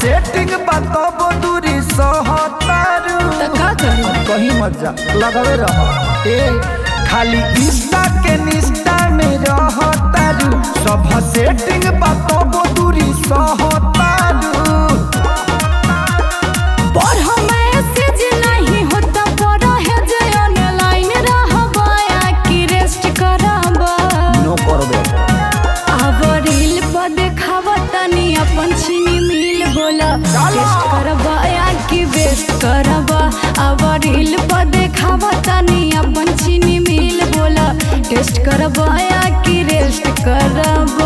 Setting बताबो दूरी सहतारू त का करी कहीं मत जा लगावे रह ए खाली इंस्टा के निस्टा में रहतारू सब सेटिंग बताबो दूरी सहतारू पर हम मैसेज नहीं होता पर है जे ऑनलाइन रहबा या कि रेस्ट करबा नो करबे अब रील पर देखावा तनी अपन छीनी मिल बोला चलो। टेस्ट करबा या कि वेस्ट करबा अब रील पर देखावा तनी अपन छीनी मिल बोला टेस्ट करबा या कि रेस्ट करबा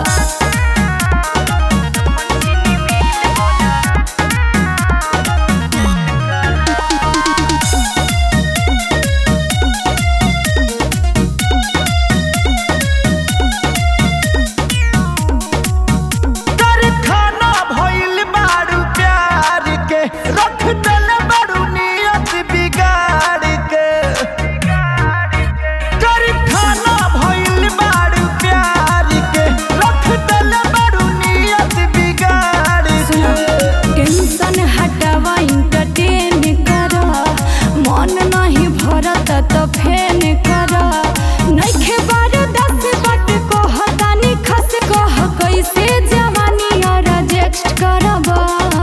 कर खाना भइल बारू प्यार के रख दल बारू नियत बिगाड़ के कर खाना भइल बारू प्यार के रख दल बारू नियत बिगाड़ के टेंशन हटावा इंटरटेन करा मन नहीं भरत त फेन करा नइखे बार दस बट को हतानी खस कह कैसे जवानी और रिजेक्ट करबा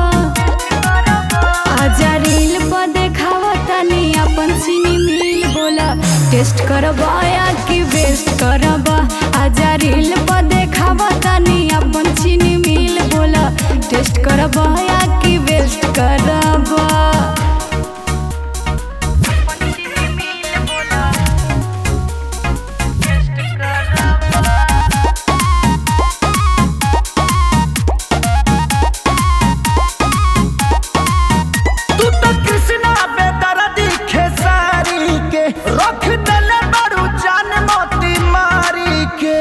आजा रील पर देखावा तनी अपन सीनी मिल बोला टेस्ट करबा या कि वेस्ट करबा आजा रील पर देखावा तनी अपन सीनी मिल बोला टेस्ट करबा या कि वेस्ट करबा तू तो कृष्णा बेदर्दी खेसारी के रख दल बारू जान मोती मारी के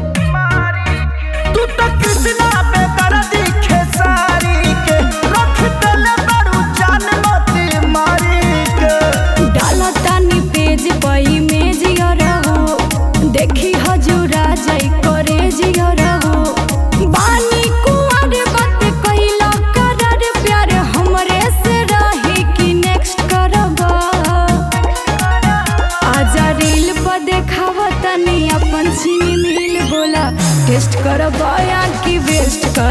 तू तो कृष्णा बेदर्दी खेसारी के रख दल बारू जान मोती मारी के डाला तानी पेज पर इमेज और हो देखी हजूरा जाई करे जियर हो बानी कुंवर बात कइला करर प्यार हमरे से रही कि नेक्स्ट करबा आजा रील पर देखावा तनी अपन सीनी मिल बोला टेस्ट करबा या कि वेस्ट कर